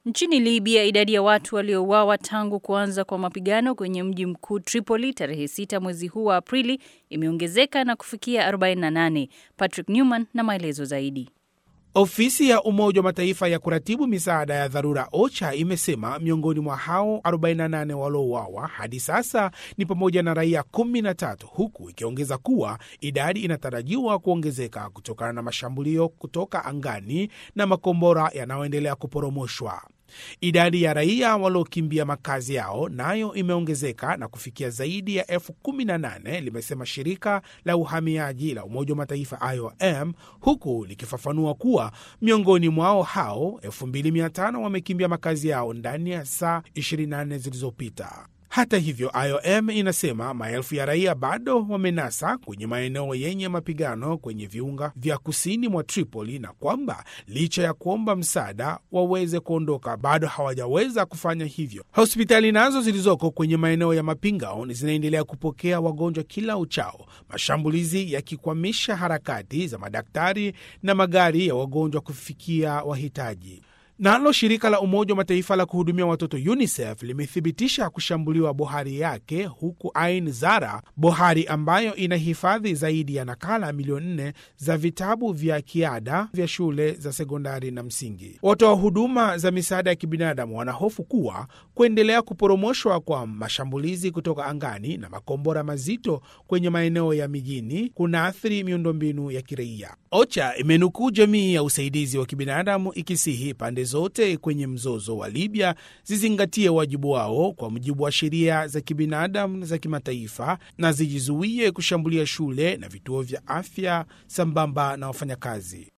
Nchini Libya, idadi ya watu waliouawa tangu kuanza kwa mapigano kwenye mji mkuu Tripoli tarehe 6 mwezi huu wa Aprili imeongezeka na kufikia 48. Patrick Newman na maelezo zaidi. Ofisi ya Umoja wa Mataifa ya kuratibu misaada ya dharura OCHA imesema miongoni mwa hao 48 waliouawa hadi sasa ni pamoja na raia 13, huku ikiongeza kuwa idadi inatarajiwa kuongezeka kutokana na mashambulio kutoka angani na makombora yanayoendelea kuporomoshwa. Idadi ya raia waliokimbia makazi yao nayo imeongezeka na kufikia zaidi ya elfu kumi na nane, limesema shirika la uhamiaji la Umoja wa Mataifa IOM, huku likifafanua kuwa miongoni mwao hao 2500 wamekimbia makazi yao ndani ya saa 24 zilizopita. Hata hivyo, IOM inasema maelfu ya raia bado wamenasa kwenye maeneo yenye mapigano kwenye viunga vya kusini mwa Tripoli na kwamba licha ya kuomba msaada waweze kuondoka bado hawajaweza kufanya hivyo. Hospitali nazo zilizoko kwenye maeneo ya mapingano zinaendelea kupokea wagonjwa kila uchao, mashambulizi yakikwamisha harakati za madaktari na magari ya wagonjwa kufikia wahitaji. Nalo shirika la Umoja wa Mataifa la kuhudumia watoto UNICEF limethibitisha kushambuliwa bohari yake huku Ain Zara, bohari ambayo inahifadhi zaidi ya nakala milioni nne za vitabu vya kiada vya shule za sekondari na msingi. Watoa huduma za misaada ya kibinadamu wanahofu kuwa kuendelea kuporomoshwa kwa mashambulizi kutoka angani na makombora mazito kwenye maeneo ya mijini kunaathiri miundombinu ya kiraia. OCHA imenukuu jamii ya usaidizi wa kibinadamu ikisihi pande zote kwenye mzozo wa Libya zizingatie wajibu wao kwa mujibu wa sheria za kibinadamu za kimataifa na zijizuie kushambulia shule na vituo vya afya sambamba na wafanyakazi.